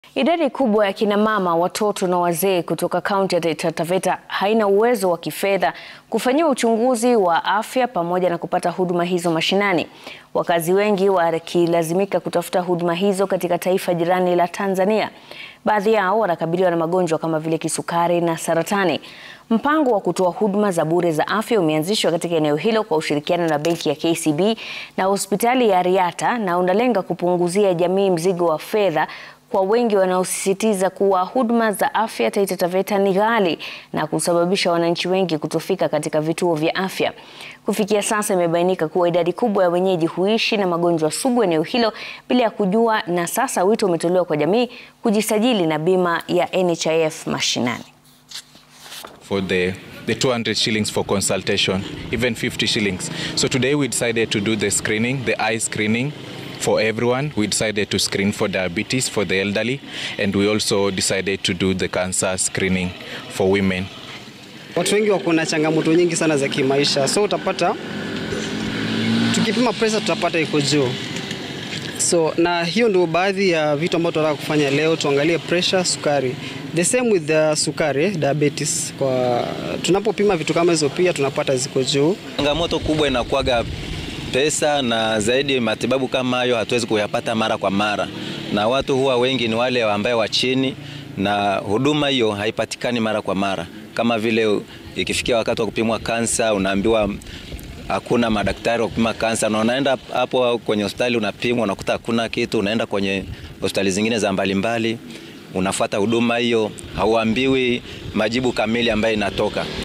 Idadi kubwa ya kina mama, watoto na wazee kutoka kaunti ya Taita Taveta haina uwezo wa kifedha kufanyiwa uchunguzi wa afya pamoja na kupata huduma hizo mashinani. Wakazi wengi wakilazimika kutafuta huduma hizo katika taifa jirani la Tanzania. Baadhi yao wanakabiliwa na magonjwa kama vile kisukari na saratani. Mpango wa kutoa huduma za bure za afya umeanzishwa katika eneo hilo kwa ushirikiano na benki ya KCB na hospitali ya Riata na unalenga kupunguzia jamii mzigo wa fedha kwa wengi wanaosisitiza kuwa huduma za afya Taita Taveta ni ghali na kusababisha wananchi wengi kutofika katika vituo vya afya. Kufikia sasa imebainika kuwa idadi kubwa ya wenyeji huishi na magonjwa sugu eneo hilo bila ya kujua, na sasa wito umetolewa kwa jamii kujisajili na bima ya NHIF mashinani. for the the 200 shillings for consultation, even 50 shillings. So today we decided to do the screening, the eye screening for everyone. We decided to screen for diabetes for the elderly, and we also decided to do the cancer screening for women. Watu wengi wako na changamoto nyingi sana za kimaisha, so utapata tukipima pressure tutapata iko juu. So na hiyo ndio baadhi ya vitu ambavyo tunataka kufanya leo, tuangalie pressure, sukari. The same with the sukari, diabetes. Kwa tunapopima vitu kama hizo pia tunapata ziko juu. Changamoto kubwa inakuwaga pesa, na zaidi matibabu kama hayo hatuwezi kuyapata mara kwa mara, na watu huwa wengi ni wale ambao wa chini, na huduma hiyo haipatikani mara kwa mara, kama vile ikifikia wakati wa kupimwa kansa unaambiwa hakuna madaktari wa kupima kansa, na unaenda hapo kwenye hospitali unapimwa, unakuta hakuna kitu. Unaenda kwenye hospitali zingine za mbalimbali, unafuata huduma hiyo, hauambiwi majibu kamili ambayo inatoka.